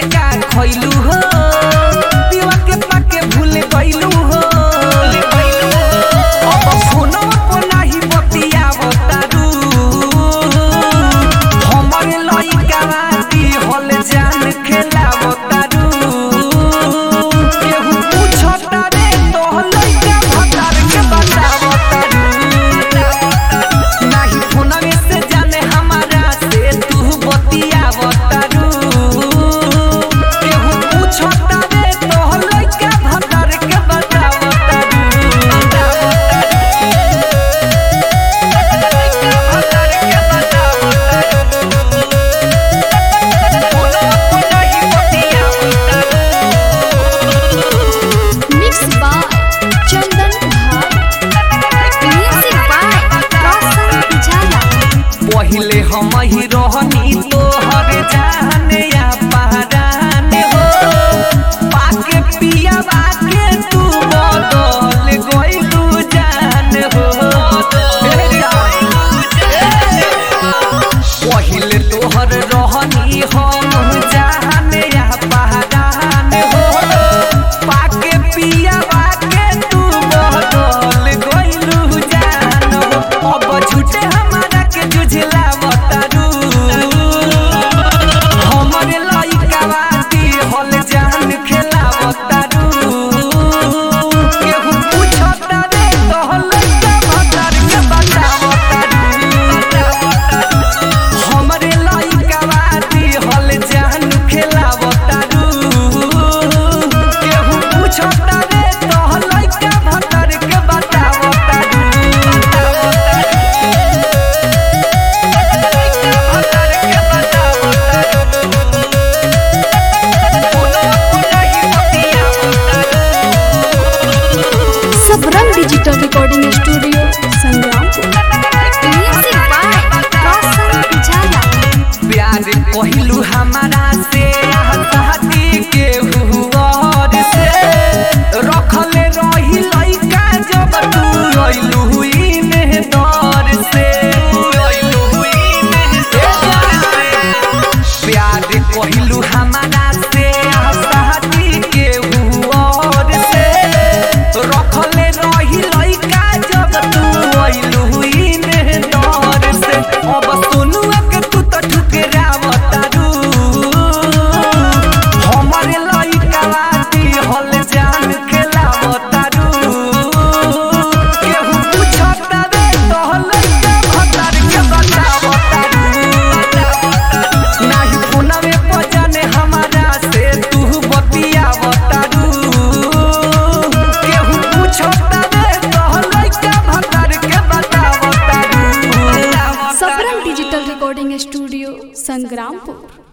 का खइलू हो पीवा के पाके भूल गइलू हो अब फोनो पर नाही बतियावतारू हमर लइका बाटी हल जान खेलावतारू केहू पूछता रे तो लइका भतार के बतावतारू नाही फोनवे से जाने हमारा से तू बतियावतारू केहू पूछता रे तो लइका भतार के बतावतारू Mixed by Chandan Bhar. Music by Roshan Pujara. पहिले हम ही रहनी तोहर जाने या पहराने हो पाके पिया बाके तू बदल गइलू जान हो पहिले तोहर रहनी हम जाने या पहराने हो पाके पिया बाके तू बदल गइलू जान हो अब झूठे हमारा के जुझला बतारू हमरे लइका बाती हल जान खेला बतारू केहू पूछता रे तो लइका भतार के बतावतारू हमरे लइका बाती हल जान खेला बतारू केहू पूछता रे तो लइका भतार के बतावतारू Sabram Digital Recording Studio, Sangrampur. Music by Roshan Pujara. प्यार कहलू हमारा से हताती के हुआर से रखले रही लइका जब तू अइलू हुई मेहदर से प्यार कहलू हमारा से हताती के हुआर से रखले रही लइका जब तू अइलू हुई मेहदर से अब सुनु के तू तो ठुकरावतारू हमरे लइका बाती हल जान खेलावतारू केहू पूछता रे तो लइका भतार के बतावतारू नाही फोनवे पर जाने हमारा से तू बतियावतारू केहू पूछता रे तो लइका भतार के बतावतारू Sabram Digital Recording Studio, Sangrampur.